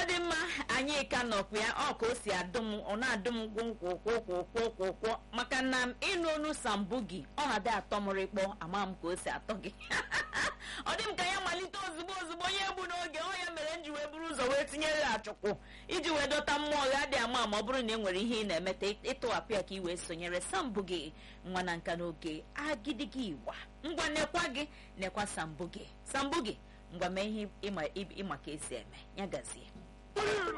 dị mma anyị ka nọkwa ya ọ ka o si adụ m ọ na-adụ m gwụkwụkwụkwụkwụkwụkwụ maka na ịnụ onu sambugi ọ na-adị atọ m rịkpọ ama m ka o si atọ gị ọ dị m ka ya malite ozugbo ozugbo onye egbu n'oge ọ ya mere m ji wee buru ụzọ wee tinyere ya achụkwụ iji wee dọta mmụọ ya dị ama ma ọ bụrụ na e nwere ihe ị na-emeta ịtụwapụ ya ka ị wee sonyere sambugi nwa na nka n'oge agidigi igba ngwa nekwa gị nekwa sambugi sambugi ngwa mee ihe ịma ka esi eme ya gazie